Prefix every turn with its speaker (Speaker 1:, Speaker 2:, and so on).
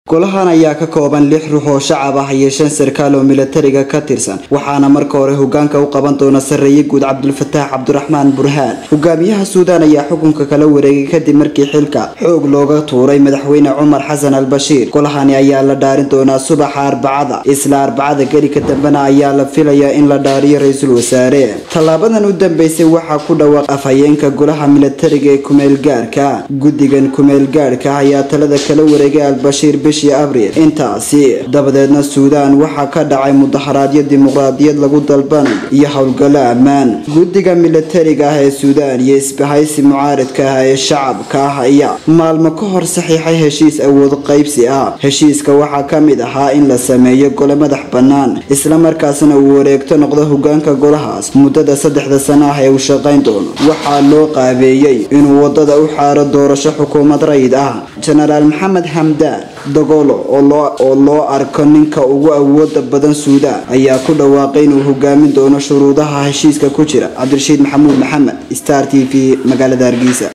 Speaker 1: golahan ayaa ka kooban lix ruux oo shacab ah iyo shan sarkaal oo milatariga ka tirsan waxaana marka hore hogaanka u qaban doona sarreeye guud cabdulfataax cabdiraxmaan burhaan hogaamiyaha suudaan ayaa xukunka kala wareegay kadib markii xilka xoog looga tuuray madaxweyne cumar xasan al bashiir golahani ayaa la dhaarin doonaa subaxa arbacada isla arbacada geli ka dambena ayaa la filayaa in la dhaariyo ra-iisul wasaare tallaabadan u dambeysay waxaa ku dhawaaq afhayeenka golaha milatariga ee kumeelgaarka guddigan kumeelgaarhka ayaa talada kala wareegay albashiir bishii abriil intaasi dabadeedna suudaan waxaa ka dhacay mudaharaadyo dimuqraadiyad lagu dalbanayo iyo howlgallo ammaan guddiga milatariga ah ee suudaan iyo isbahaysi mucaaridka ah ee shacabka ah ayaa maalmo ka hor saxiixay heshiis awood qaybsi ah heshiiska waxaa ka mid ahaa in la sameeyo gole madax bannaan islamarkaasna uu wareegto noqdo hogaanka golahaas muddada saddexda sano ah ee uu shaqayn doono waxaa loo qaabeeyey inuu wadada u xaaro doorasho xukuumad rayid ah jenaraal maxamed hamdaan dagolo oo loo arko ninka ugu awooda badan suudaan ayaa ku dhawaaqay inuu hogaamin doono shuruudaha heshiiska ku jira cabdirashiid maxamuud maxamed star t v magaalada hargeysa